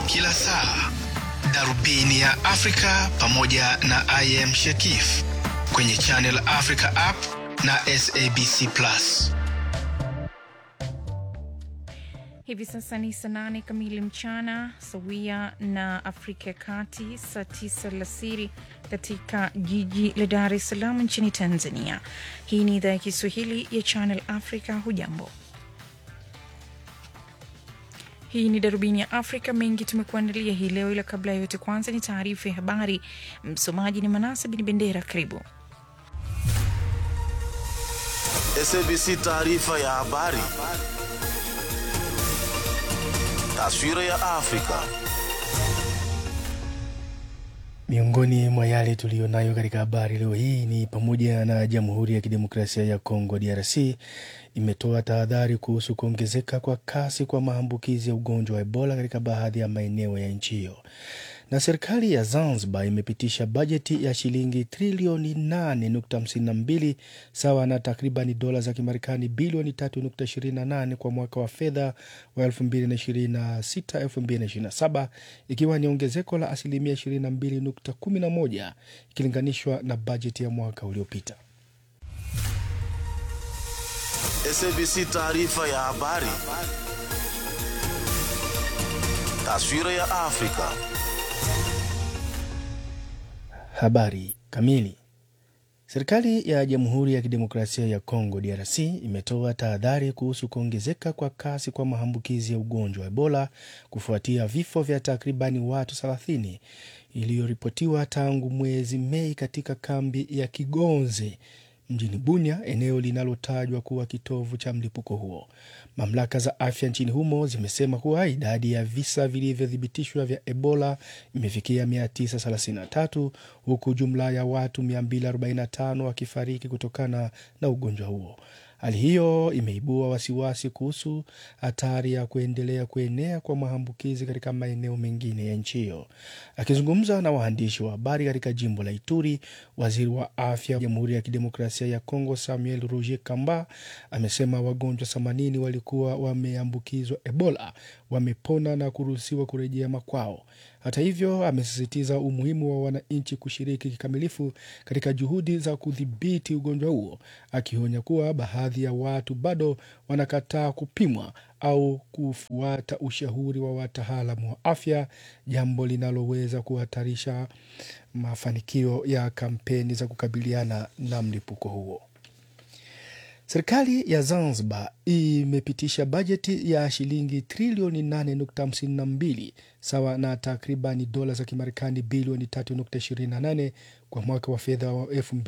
kila saa, darubini ya Afrika pamoja na IM Shekif kwenye Channel Africa app na SABC Plus. Hivi sasa ni saa nane kamili mchana sawia na Afrika ya Kati, saa tisa alasiri katika jiji la Dar es Salaam nchini Tanzania. Hii ni idhaa ya Kiswahili ya Channel Africa. Hujambo, hii ni darubini ya Afrika. Mengi tumekuandalia hii leo, ila kabla ya yote, kwanza ni taarifa ya habari. Msomaji ni Manasa Bin Bendera. Karibu. SABC taarifa ya habari. Taswira ya Afrika. Miongoni mwa yale tuliyonayo katika habari leo hii ni pamoja na Jamhuri ya Kidemokrasia ya Kongo DRC imetoa tahadhari kuhusu kuongezeka kwa kasi kwa maambukizi ya ugonjwa wa Ebola katika baadhi ya maeneo ya nchi hiyo na serikali ya Zanzibar imepitisha bajeti ya shilingi trilioni 8.52 sawa na takribani dola za Kimarekani bilioni 3.28 kwa mwaka wa fedha wa 2026-2027 ikiwa ni ongezeko la asilimia 22.11 ikilinganishwa na bajeti ya mwaka uliopita. SABC taarifa ya habari. Taswira ya Afrika. Habari kamili. Serikali ya Jamhuri ya Kidemokrasia ya Kongo DRC imetoa tahadhari kuhusu kuongezeka kwa kasi kwa maambukizi ya ugonjwa wa Ebola kufuatia vifo vya takribani watu 30 iliyoripotiwa tangu mwezi Mei katika kambi ya Kigonze mjini Bunia, eneo linalotajwa kuwa kitovu cha mlipuko huo. Mamlaka za afya nchini humo zimesema kuwa idadi ya visa vilivyothibitishwa vya Ebola imefikia 933 huku jumla ya watu 245 wakifariki kutokana na ugonjwa huo. Hali hiyo imeibua wasiwasi kuhusu hatari ya kuendelea kuenea kwa maambukizi katika maeneo mengine ya nchi hiyo. Akizungumza na waandishi wa habari katika jimbo la Ituri, waziri wa afya wa Jamhuri ya Kidemokrasia ya Kongo Samuel Roger Kamba amesema wagonjwa 80 walikuwa wameambukizwa Ebola wamepona na kuruhusiwa kurejea makwao. Hata hivyo, amesisitiza umuhimu wa wananchi kushiriki kikamilifu katika juhudi za kudhibiti ugonjwa huo, akionya kuwa baadhi ya watu bado wanakataa kupimwa au kufuata ushauri wa wataalamu wa afya, jambo linaloweza kuhatarisha mafanikio ya kampeni za kukabiliana na mlipuko huo. Serikali ya Zanzibar imepitisha bajeti ya shilingi trilioni 8.52 sawa na takribani dola za Kimarekani bilioni 3.28 kwa mwaka wa fedha wa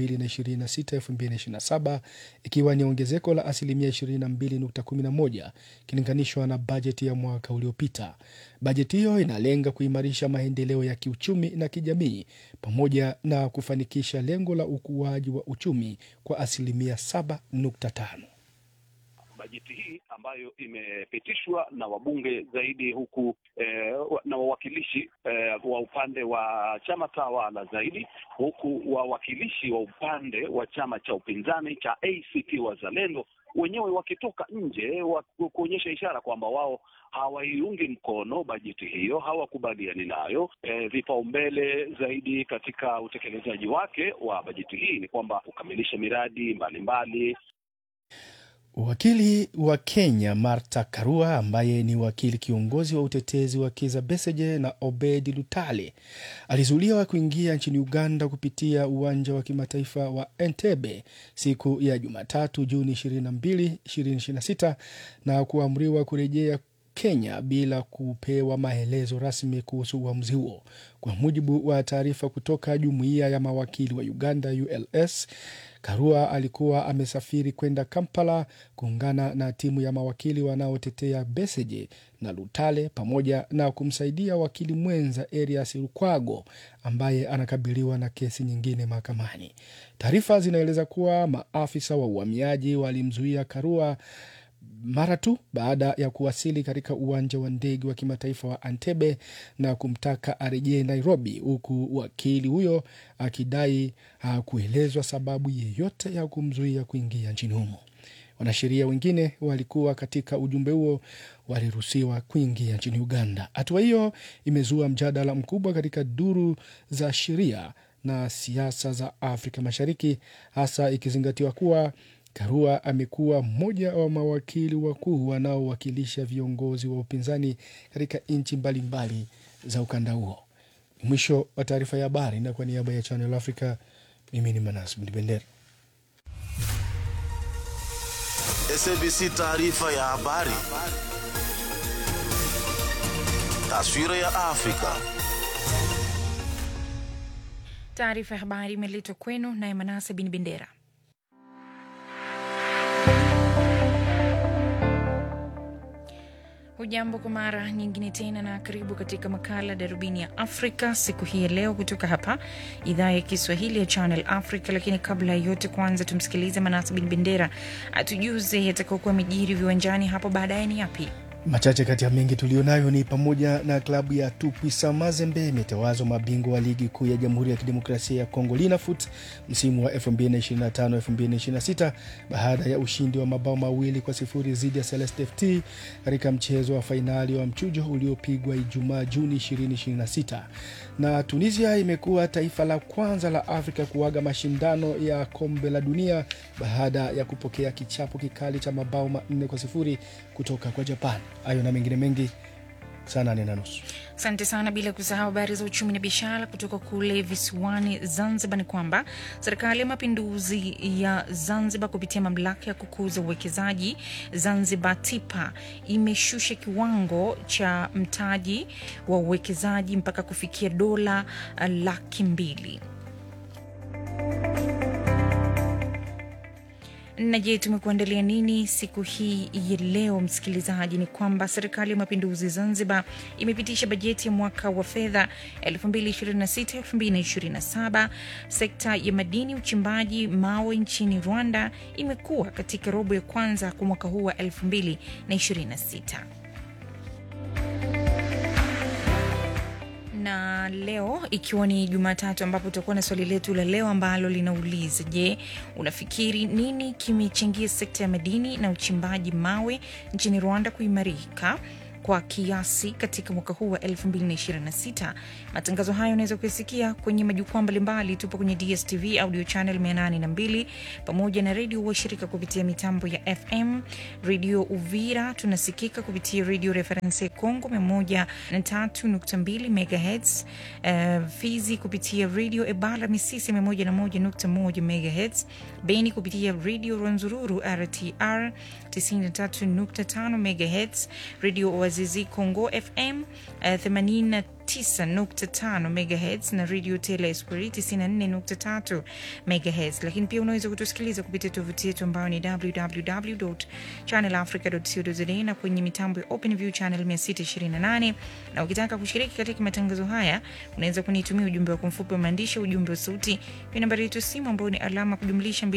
2026-2027 ikiwa ni ongezeko la asilimia 22.11 ikilinganishwa na bajeti ya mwaka uliopita. Bajeti hiyo inalenga kuimarisha maendeleo ya kiuchumi na kijamii pamoja na kufanikisha lengo la ukuaji wa uchumi kwa asilimia 7.5. Bajeti hii ambayo imepitishwa na wabunge zaidi huku eh, na wawakilishi eh, wa upande wa chama tawala zaidi huku wawakilishi wa upande wa chama cha upinzani cha ACT Wazalendo wenyewe wakitoka nje wa kuonyesha ishara kwamba wao hawaiungi mkono bajeti hiyo, hawakubaliani nayo. E, vipaumbele zaidi katika utekelezaji wake wa bajeti hii ni kwamba kukamilisha miradi mbalimbali mbali. Wakili wa Kenya Martha Karua ambaye ni wakili kiongozi wa utetezi wa Kizza Besigye na Obedi Lutale alizuiliwa kuingia nchini Uganda kupitia uwanja wa kimataifa wa Entebbe siku ya Jumatatu Juni 22, 2026 na kuamriwa kurejea Kenya bila kupewa maelezo rasmi kuhusu uamuzi huo. Kwa mujibu wa taarifa kutoka jumuiya ya mawakili wa Uganda ULS, Karua alikuwa amesafiri kwenda Kampala kuungana na timu ya mawakili wanaotetea Besigye na Lutale pamoja na kumsaidia wakili mwenza Erias Lukwago ambaye anakabiliwa na kesi nyingine mahakamani. Taarifa zinaeleza kuwa maafisa wa uhamiaji walimzuia Karua mara tu baada ya kuwasili katika uwanja wa ndege wa kimataifa wa Entebbe na kumtaka arejee Nairobi, huku wakili huyo akidai hakuelezwa sababu yeyote ya kumzuia kuingia nchini humo. Wanasheria wengine walikuwa katika ujumbe huo waliruhusiwa kuingia nchini Uganda. Hatua hiyo imezua mjadala mkubwa katika duru za sheria na siasa za Afrika Mashariki, hasa ikizingatiwa kuwa Karua amekuwa mmoja wa mawakili wakuu wanaowakilisha viongozi wa upinzani katika nchi mbalimbali za ukanda huo. Ni mwisho wa taarifa ya habari, na kwa niaba ya Channel Africa, mimi ni Manas Mdibendera. SABC taarifa ya habari. Taswira ya Afrika. Taarifa ya habari imeletwa kwenu naye Manase Bin Bendera. Hujambo kwa mara nyingine tena na karibu katika makala Darubini ya Afrika siku hii ya leo kutoka hapa idhaa ya Kiswahili ya Channel Africa. Lakini kabla ya yote, kwanza tumsikilize Manase Bin Bendera atujuze yatakaokuwa mijiri viwanjani hapo baadaye ni yapi. Machache kati ya mengi tulionayo ni pamoja na klabu ya Tupwisa Mazembe imetawazwa mabingwa wa ligi kuu ya Jamhuri ya Kidemokrasia ya Kongo Linafoot msimu wa 2025-2026 baada ya ushindi wa mabao mawili kwa sifuri dhidi ya Celeste FT katika mchezo wa fainali wa mchujo uliopigwa Ijumaa Juni 2026. Na Tunisia imekuwa taifa la kwanza la Afrika kuaga mashindano ya kombe la dunia baada ya kupokea kichapo kikali cha mabao manne kwa sifuri kutoka kwa Japan. Hayo na mengine mengi saa nane na nusu. Asante sana, bila kusahau habari za uchumi na biashara kutoka kule visiwani Zanzibar. Ni kwamba serikali ya mapinduzi ya Zanzibar kupitia mamlaka ya kukuza uwekezaji Zanzibar TIPA imeshusha kiwango cha mtaji wa uwekezaji mpaka kufikia dola uh, laki mbili. na je, tumekuandalia nini siku hii ya leo, msikilizaji? Ni kwamba serikali ya mapinduzi Zanzibar imepitisha bajeti ya mwaka wa fedha 2026-2027. Sekta ya madini, uchimbaji mawe nchini Rwanda imekuwa katika robo ya kwanza kwa mwaka huu wa 2026 na leo ikiwa ni Jumatatu ambapo tutakuwa na swali letu la leo ambalo linauliza: Je, unafikiri nini kimechangia sekta ya madini na uchimbaji mawe nchini Rwanda kuimarika kwa kiasi katika mwaka huu wa 2026. Matangazo hayo unaweza kuyasikia kwenye majukwaa mbalimbali. Tupo kwenye DSTV audio channel 802 pamoja na redio washirika kupitia mitambo ya FM. Redio Uvira tunasikika kupitia redio Reference Congo 103.2 MHz, uh, Fizi kupitia redio Ebala Misisi 101.1 MHz, Beni kupitia redio Rwanzururu RTR 93.5 MHz, redio Wazizi Congo FM uh, 89.5 MHz na radio Tele Esprit 94.3 MHz. Lakini pia unaweza kutusikiliza kupitia tovuti yetu ambayo ni www.channelafrica.co.za na kwenye mitambo ya OpenView channel 628. Na ukitaka kushiriki katika matangazo haya, unaweza kunitumia ujumbe wa mfupi wa maandishi, ujumbe wa sauti kwa nambari yetu simu ambayo ni alama kujumlisha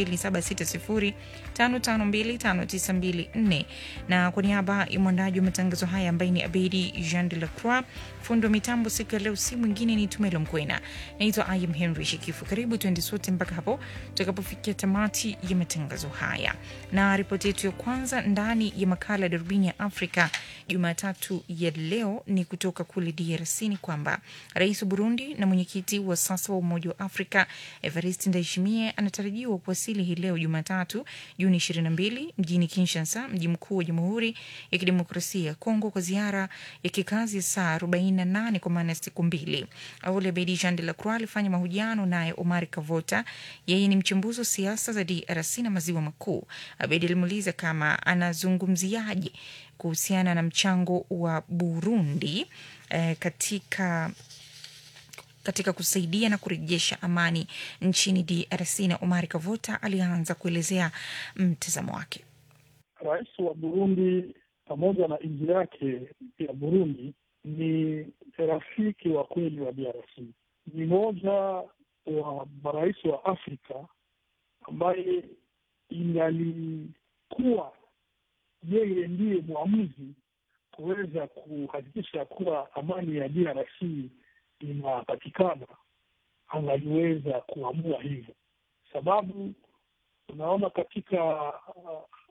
2760552594. Na kwa niaba ya mwandaji wa matangazo haya ambaye ni Abedi Jean de la Croix, fundi wa mitambo siku ya leo, si mwingine ni Tumelo Mkwena. Naitwa Ayam Henry Shikifu. Karibu tuende sote mpaka hapo tutakapofikia tamati ya matangazo haya, na ripoti yetu ya kwanza ndani ya makala ya darubini ya Afrika Jumatatu ya leo ni kutoka kule DRC. Ni kwamba rais wa Burundi na mwenyekiti wa sasa wa Umoja wa Afrika Evariste Ndayishimiye anatarajiwa kuwasili hii leo Jumatatu Juni 22 mjini Kinshasa, mji mkuu wa Jamhuri ya Kidemokrasia ya Kongo kwa ziara ya kikazi ya saa 48 kwa maana ya siku mbili. Awali Abedi Jean de la Croix alifanya mahojiano naye Omar Kavota, yeye ni mchambuzi wa siasa za DRC na maziwa makuu. Abedi alimuuliza kama anazungumziaje kuhusiana na mchango wa Burundi eh, katika katika kusaidia na kurejesha amani nchini DRC na Omar Kavota alianza kuelezea mtazamo wake. Rais wa Burundi pamoja na nchi yake ya Burundi ni rafiki wa kweli wa DRC. Ni moja wa marais wa Afrika ambaye ingalikuwa yeye ndiye mwamuzi kuweza kuhakikisha kuwa amani ya DRC inapatikana, angaliweza kuamua hivyo, sababu tunaona katika uh,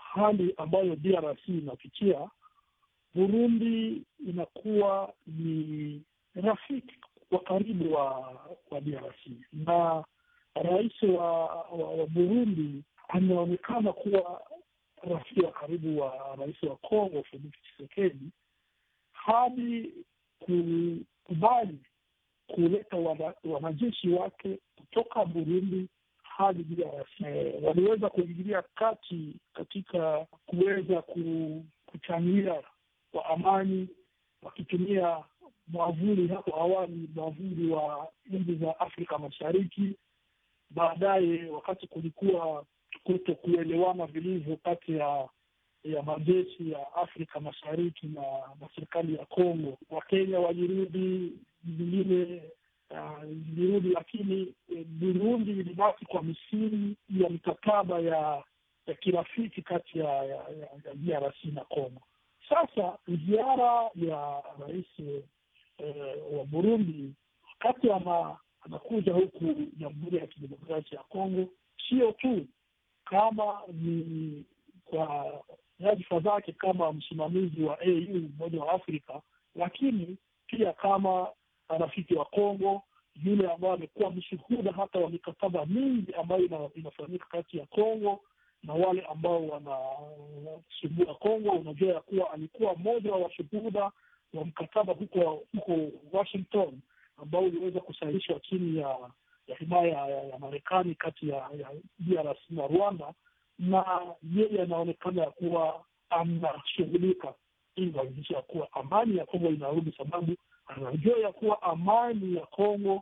hali ambayo DRC inapitia, Burundi inakuwa ni rafiki wa karibu wa wa DRC na rais wa, wa, wa Burundi ameonekana kuwa rafiki wa karibu wa rais wa Kongo Felix Tshisekedi hadi kukubali kuleta wana- wanajeshi wake kutoka Burundi hadi DRC. Eh, Waliweza kuingilia kati katika kuweza ku- kuchangia kwa amani wakitumia mwavuli hapo awali, mwavuli wa nchi za Afrika Mashariki. Baadaye wakati kulikuwa kuto kuelewana vilivyo kati ya ya majeshi ya Afrika Mashariki na, na serikali ya Kongo, Wakenya walirudi, vingine uh, zilirudi, lakini eh, Burundi ilibaki kwa misingi ya mikataba ya ya kirafiki kati ya, ya, ya, ya DRC na Kongo. Sasa ziara ya rais eh, wa Burundi wakati ana, anakuja huku Jamhuri ya Kidemokrasia ya Kongo, sio tu kama ni kwa nyadhifa zake kama msimamizi wa AU Umoja wa Afrika, lakini pia kama rafiki wa Kongo, yule ambaye amekuwa mshuhuda hata wa mikataba mingi ambayo ina- inafanyika kati ya Kongo na wale ambao wanasumbua Kongo. Unajua ya kuwa alikuwa mmoja wa washuhuda wa mkataba huko huko Washington ambao uliweza kusahihishwa chini ya ya himaya ya, ya Marekani kati ya, ya DRC na Rwanda, na yeye anaonekana ya kuwa anashughulika ili kuhakikisha ya kuwa amani ya Kongo inarudi, sababu anajua ya kuwa amani ya Kongo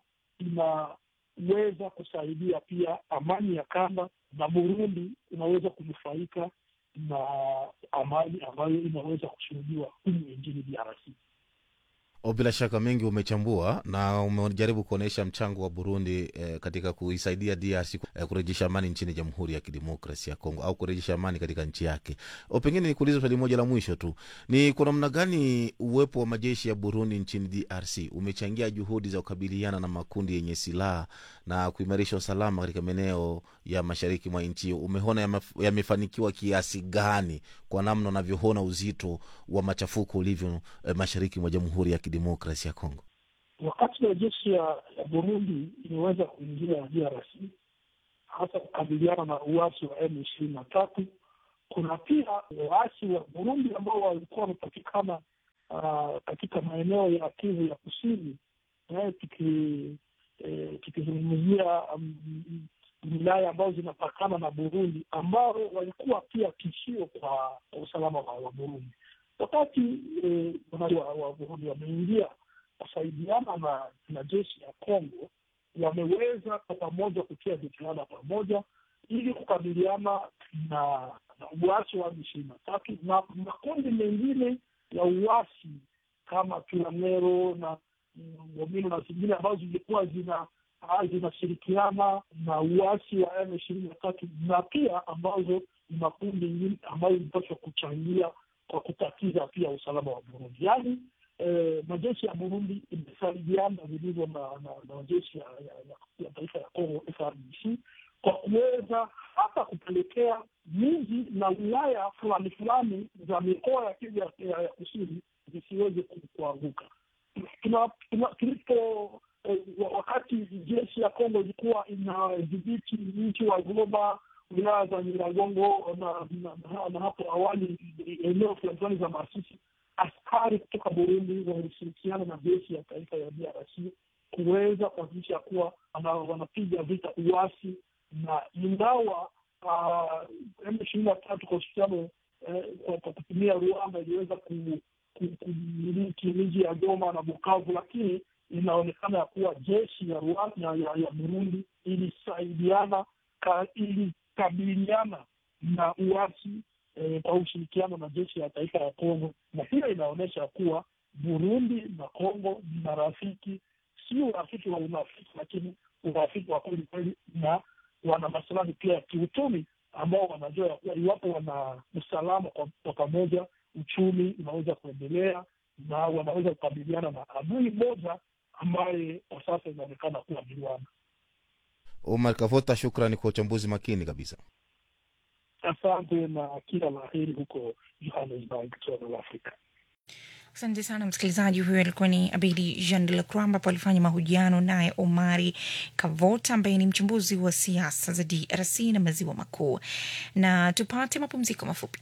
inaweza kusaidia pia amani ya kanda, na Burundi inaweza kunufaika na amani ambayo inaweza kushuhudiwa humu nchini DRC. O, bila shaka mengi umechambua na umejaribu kuonyesha mchango wa Burundi eh, katika kuisaidia DRC eh, kurejesha amani nchini Jamhuri ya Kidemokrasia ya Kongo au kurejesha amani katika nchi yake. O, pengine nikuulize swali moja la mwisho tu, ni kwa namna gani uwepo wa majeshi ya Burundi nchini DRC umechangia juhudi za kukabiliana na makundi yenye silaha na kuimarisha usalama katika maeneo ya mashariki mwa nchi hiyo? Umeona yamef- yamefanikiwa kiasi gani kwa namna unavyoona uzito wa machafuko ulivyo eh, mashariki mwa Jamhuri ya Kidemokrasia ya Kongo? wakati wa jeshi ya, ya Burundi imeweza kuingia DRC hasa kukabiliana na uasi wa M ishirini na tatu. Kuna pia waasi wa Burundi ambao walikuwa wamepatikana uh, katika maeneo ya Kivu ya kusini eh, tuki eh, tukizungumzia um, wilaya ambazo zinapakana na Burundi ambao walikuwa pia tishio kwa kwa usalama wa, wa Burundi wakati eh, wa, wa Burundi wameingia kusaidiana na, na jeshi ya Kongo wameweza kwa pamoja kutia jitihada pamoja ili kukabiliana na, na uasi wa ishirini na tatu na makundi mengine ya uasi kama Turanero na Ngomino na zingine ambazo zilikuwa zina ah, zinashirikiana na uasi wa M ishirini na tatu na pia ambazo ni makundi mengine ambayo ilipaswa kuchangia kwa kutatiza pia usalama wa Burundi. Yaani eh, majeshi ya Burundi imesaidiana vilivyo na, na, na majeshi ya, ya, ya, ya taifa ya Kongo FARDC kwa kuweza hata kupelekea miji na wilaya fulani fulani za mikoa ya Kivu ya, ya, ya kusini zisiweze ku- kuanguka. Tuna- tuna- tulipo eh, wa- wakati jeshi ya Kongo ilikuwa inadhibiti mji wa Goma, wilaya za Nyiragongo na, na, na, na hapo awali eneo fulani fulani za Masisi, askari kutoka Burundi walishirikiana na jeshi ya taifa ya DRC kuweza kuhakikisha kuwa wana- wanapiga vita uasi, na ingawa M ishirini na tatu kwa ushirikiano eh, kwa kwa kutumia Rwanda iliweza ku- ku- kumiliki miji ya Goma na Bukavu, lakini inaonekana ya kuwa jeshi ya Rwanda ya, ya, ya Burundi ilisaidiana ka, ilikabiliana na uasi eh, kwa ushirikiano na jeshi ya taifa ya Kongo, na hiyo inaonyesha kuwa Burundi na Kongo ni marafiki, si urafiki wa unafiki, lakini urafiki wa kweli kweli, na wana masilahi pia ya kiuchumi ambao wanajua ya kuwa iwapo wana usalama kwa kwa pamoja, uchumi unaweza kuendelea na wanaweza kukabiliana na adui moja ambaye kwa sasa inaonekana kuwa ni Rwanda. Omar Kavota, shukrani kwa uchambuzi makini kabisa. Asante na kila la heri huko Johannesburg, South Africa. Asante sana msikilizaji. Huyo alikuwa ni Abidi Jean de la Croix, ambapo alifanya mahojiano naye Omari Kavota ambaye ni mchambuzi wa siasa za DRC na maziwa makuu. Na tupate mapumziko mafupi.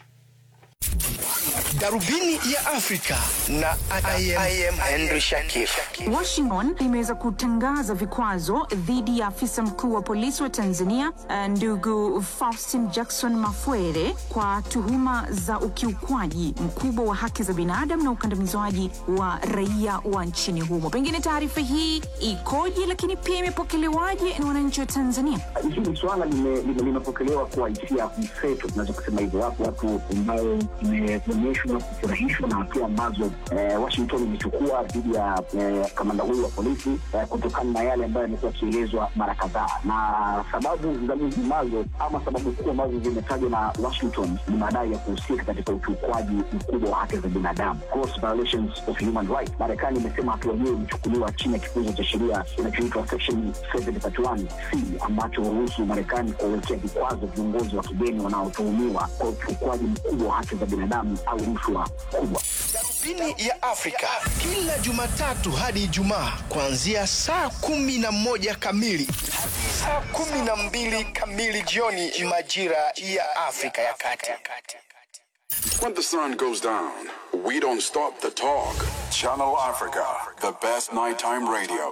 Darubini ya Afrika na I am, I am Henry Shakif. Washington imeweza kutangaza vikwazo dhidi ya afisa mkuu wa polisi wa Tanzania eh, ndugu Faustin Jackson Mafwere kwa tuhuma za ukiukwaji mkubwa wa haki za binadamu na ukandamizwaji wa raia wa nchini humo. Pengine taarifa hii ikoje, lakini pia imepokelewaje na wananchi wa Tanzania? hili swala lime- lime- limepokelewa kwa hisia mseto, tunaweza kusema hivyo. Wapo watu ambao imeonyeshwa kufurahishwa na hatua ambazo eh, Washington imechukua dhidi ya eh, kamanda huyu wa polisi eh, kutokana na yale ambayo yamekuwa yakielezwa mara kadhaa, na sababu za nyinginezo ama sababu kuu ambazo zimetajwa na Washington ni madai ya kuhusika katika ukiukwaji mkubwa wa haki za binadamu, gross violations of human rights. Marekani imesema hatua hiyo imechukuliwa chini ya kifungu cha sheria kinachoitwa section 731 c ambacho huruhusu Marekani kuwawekea vikwazo viongozi wa kigeni wanaotuhumiwa kwa ukiukwaji mkubwa wa haki za binadamu au rushwa kubwa. Darubini ya Afrika kila Jumatatu hadi Ijumaa kuanzia saa kumi na moja kamili hadi saa kumi na mbili kamili jioni majira ya Afrika ya Kati. When the sun goes down, we don't stop the talk. Channel Africa, the best nighttime radio.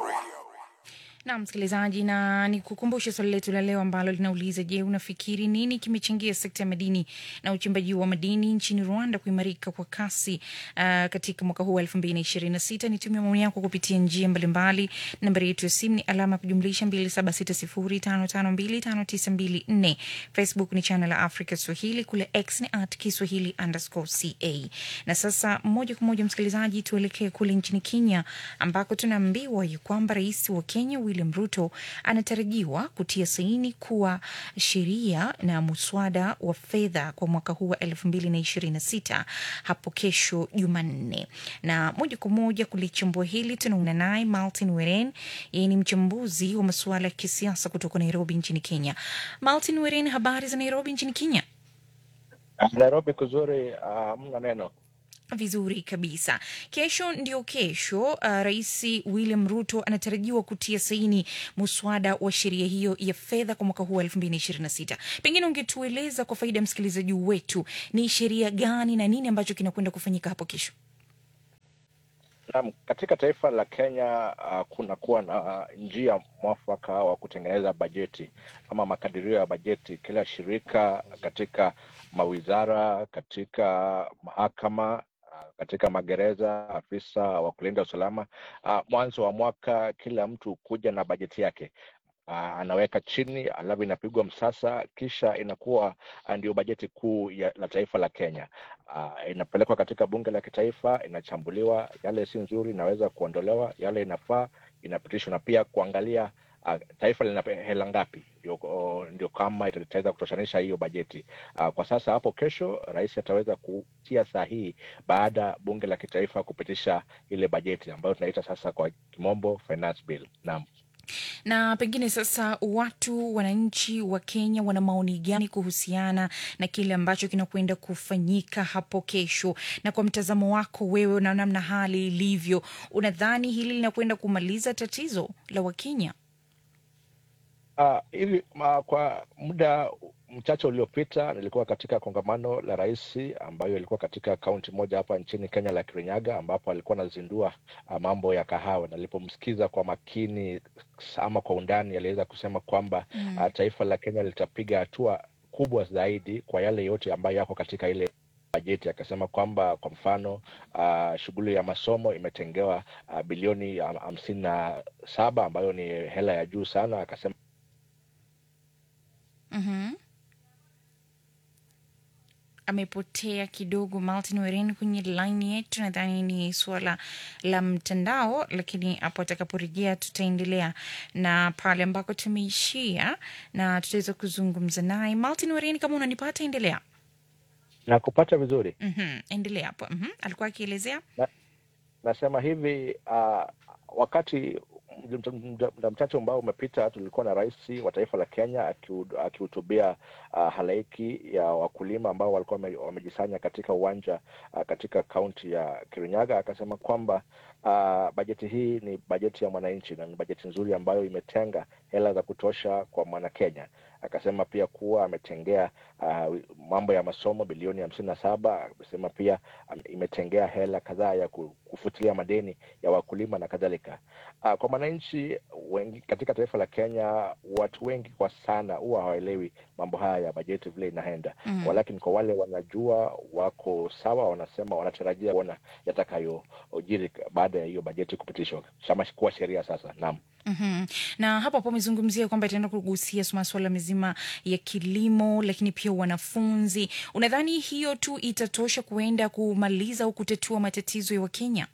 na msikilizaji, na ni kukumbusha swali letu la leo ambalo linauliza: Je, unafikiri nini kimechangia sekta ya madini na uchimbaji wa madini nchini Rwanda kuimarika kwa kasi uh, katika mwaka huu wa elfu mbili na ishirini na sita? Nitumia maoni yako kupitia njia mbalimbali. Nambari yetu ya simu ni alama ya kujumlisha mbili saba sita sifuri tano tano mbili tano tisa mbili nne. Facebook ni channel ya Africa Swahili, kule X ni at Kiswahili underscore ca. Na sasa moja kwa moja msikilizaji, tuelekee kule nchini Kenya ambako tunaambiwa ya kwamba rais wa Kenya William Ruto anatarajiwa kutia saini kuwa sheria na muswada wa fedha kwa mwaka huu wa elfu mbili na ishirini na sita hapo kesho Jumanne. Na moja kwa moja kulichambua hili tunaungana naye Martin Weren, yeye ni mchambuzi wa masuala ya kisiasa kutoka Nairobi nchini Kenya. Martin Weren, habari za Nairobi nchini Kenya? Nairobi kuzuri, hamna neno. Vizuri kabisa. Kesho ndio kesho, uh, Rais William Ruto anatarajiwa kutia saini muswada wa sheria hiyo ya fedha kwa mwaka huu wa elfu mbili na ishirini na sita. Pengine ungetueleza kwa faida ya msikilizaji wetu ni sheria gani na nini ambacho kinakwenda kufanyika hapo kesho? Naam, katika taifa la Kenya uh, kuna kuwa na uh, njia mwafaka wa kutengeneza bajeti ama makadirio ya bajeti. Kila shirika katika mawizara, katika mahakama uh, katika magereza, afisa wa kulinda usalama uh, mwanzo wa mwaka kila mtu kuja na bajeti yake. Uh, anaweka chini alafu inapigwa msasa, kisha inakuwa uh, ndio bajeti kuu ya, la taifa la Kenya. Uh, inapelekwa katika bunge la kitaifa, inachambuliwa, yale si nzuri inaweza kuondolewa, yale inafaa inapitishwa, na pia kuangalia uh, taifa lina hela ngapi, ndio, uh, ndio kama itaweza kutoshanisha hiyo bajeti. Uh, kwa sasa hapo kesho rais ataweza kutia sahihi baada ya bunge la kitaifa kupitisha ile bajeti ambayo tunaita sasa kwa kimombo finance bill. Naam. na pengine sasa watu wananchi wa Kenya wana maoni gani kuhusiana na kile ambacho kinakwenda kufanyika hapo kesho? Na kwa mtazamo wako wewe na namna hali ilivyo, unadhani hili linakwenda kumaliza tatizo la Wakenya? Uh, hivi uh, kwa muda mchache uliopita nilikuwa katika kongamano la rais ambayo ilikuwa katika kaunti moja hapa nchini Kenya la Kirinyaga, ambapo alikuwa anazindua uh, mambo ya kahawa. Nilipomsikiza kwa makini ama kwa undani, aliweza kusema kwamba Mm. uh, taifa la Kenya litapiga hatua kubwa zaidi kwa yale yote ambayo yako katika ile bajeti. Akasema kwamba kwa mfano uh, shughuli ya masomo imetengewa uh, bilioni ham- hamsini na saba ambayo ni hela ya juu sana. Akasema Mhm. amepotea kidogo Martin Weren kwenye line yetu. Nadhani ni suala la mtandao, lakini hapo atakaporejea tutaendelea na pale ambako tumeishia na tutaweza kuzungumza naye. Martin Weren, kama unanipata, endelea. na kupata vizuri Mhm, endelea hapo. Mhm, alikuwa akielezea na, nasema hivi uh, wakati muda- muda muda mchache ambao umepita tulikuwa na rais wa taifa la Kenya akihu- akihutubia uh, halaiki ya wakulima ambao walikuwa wame- wamejisanya katika uwanja uh, katika kaunti ya Kirinyaga, akasema kwamba uh, bajeti hii ni bajeti ya mwananchi na ni bajeti nzuri ambayo imetenga hela za kutosha kwa mwanakenya. Akasema pia kuwa ametengea uh, mambo ya masomo bilioni hamsini na saba. Amesema pia um, imetengea hela kadhaa ya ku- kufutilia madeni ya wakulima na kadhalika. Uh, kwa mwananchi wengi katika taifa la Kenya, watu wengi kwa sana huwa hawaelewi mambo haya ya bajeti vile inaenda Mm. walakini kwa wale wanajua wako sawa, wanasema wanatarajia kuona yatakayojiri baada ya hiyo bajeti kupitishwa kama kuwa sheria sasa. Naam. Mhm. na hapo hapo amezungumzia kwamba itaenda kugusia masuala mezima ya kilimo, lakini pia wanafunzi. Unadhani hiyo tu itatosha kuenda kumaliza au kutatua matatizo ya Wakenya?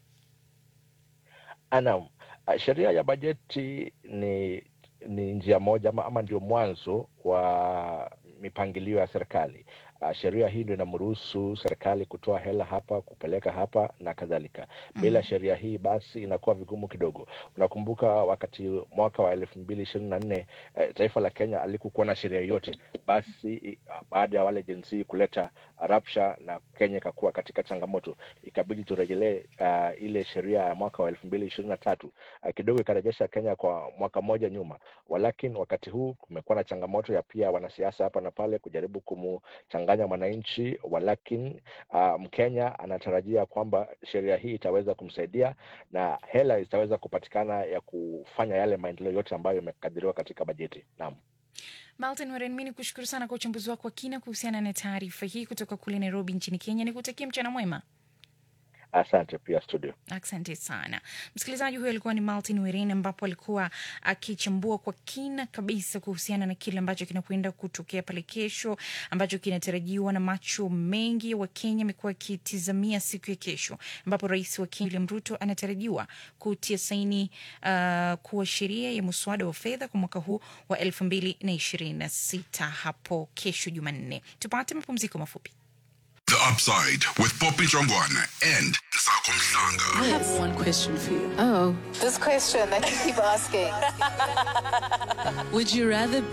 Naam, Ah, sheria ya bajeti ni ni njia moja ama, ama ndio mwanzo wa mipangilio ya serikali. Uh, sheria hii ndio inamruhusu serikali kutoa hela hapa kupeleka hapa na kadhalika. Bila sheria hii basi inakuwa vigumu kidogo. Unakumbuka wakati mwaka wa elfu mbili ishirini na nne eh, taifa la Kenya alikukuwa na sheria yoyote, basi i- baada ya wale Gen Z kuleta rapsha na Kenya ikakuwa katika changamoto, ikabidi turejelee uh, ile sheria ya mwaka wa elfu mbili ishirini na tatu uh, kidogo ikarejesha Kenya kwa mwaka mmoja nyuma. Walakini wakati huu kumekuwa na changamoto ya pia wanasiasa hapa na pale kujaribu kumchanganya mwananchi, walakini uh, Mkenya anatarajia kwamba sheria hii itaweza kumsaidia na hela zitaweza kupatikana ya kufanya yale maendeleo yote ambayo yamekadiriwa katika bajeti. Naam. Martin Waren, mi ni kushukuru sana kwa uchambuzi wako wa kina kuhusiana na taarifa hii kutoka kule Nairobi nchini Kenya. Nikutakia mchana mwema. Asante pia studio. Asante sana msikilizaji. Huyo alikuwa ni Martin Werin, ambapo alikuwa akichambua kwa kina kabisa kuhusiana na kile ambacho kinakwenda kutokea pale kesho, ambacho kinatarajiwa na macho mengi wa Kenya amekuwa akitizamia siku ya kesho, ambapo rais wa Kenya William Ruto anatarajiwa kutia saini uh, kuwa sheria ya muswada wa fedha kwa mwaka huu wa elfu mbili na ishirini na sita hapo kesho Jumanne. Tupate mapumziko mafupi. The Upside with Poppy Jongwana and Sako Mhlanga. I have one question for you. Oh. This question that you keep asking. Would you rather